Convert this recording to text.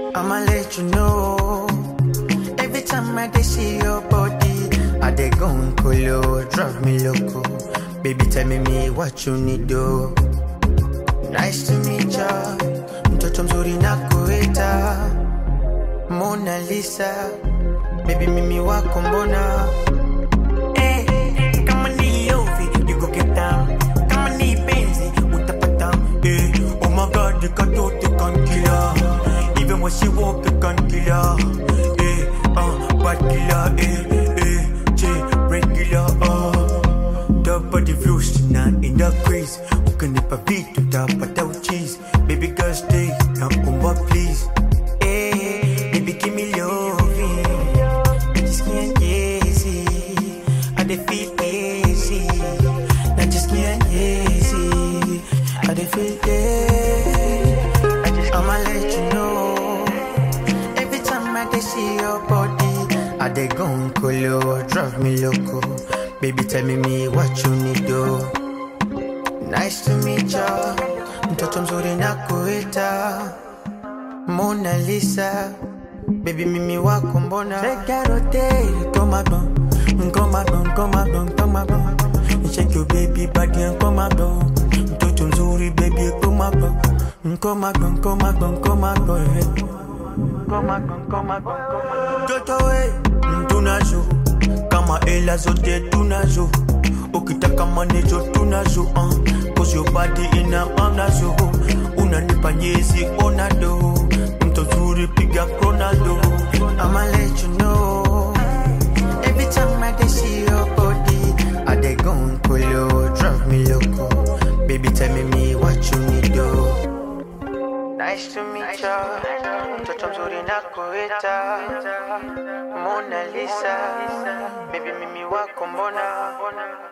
I'ma let you know. Every time I dey see your body, I dey go colo, drive me loco. Baby, tell me me what you need do. Nice to meet ya. Mtoto mzuri na kuita Mona Lisa. Baby, mimi wako mbona? Eh, kama ni lovi, you go get down. Kama ni penzi, utapata. Eh, oh my God, you can do the can kill her. Even when she walk, you can kill her. Eh, uh, bad killer, eh, eh, J, regular, uh. The body views na in the craze. Ukinipa vitu tapata uchizi. Baby girl stay, naomba please. Eh, baby give me loving. I just can't easy. I dey feel easy. I just can't easy. I dey feel easy. I'ma let you know. Every time I dey see your body, I dey go colo, drive me loco. Baby, tell me me what you need do. Nice to meet ya. Mtoto mzuri na kuita Mona Lisa. Baby, mimi wako mbona? Segarote, koma bon, koma bon, koma bon, koma bon. Shake your baby body and koma bon. Mtoto mzuri baby, koma bon, koma bon, koma bon, koma bon. Koma bon, koma bon, koma bon. Toto we, tunazo kama ela zote tunazo. Ukitaka manejo tunazo, uh. Cause your body ina amnazo. Unanipa nyezi onado. Mto zuri piga Ronaldo. I'ma let you know. Every time I dey see your body, I dey go colo, drive me loco. Baby, tell me me what you need do. Nice to meet ya. Mtoto mzuri na kuita Mona Lisa. Baby, mimi wako mbona?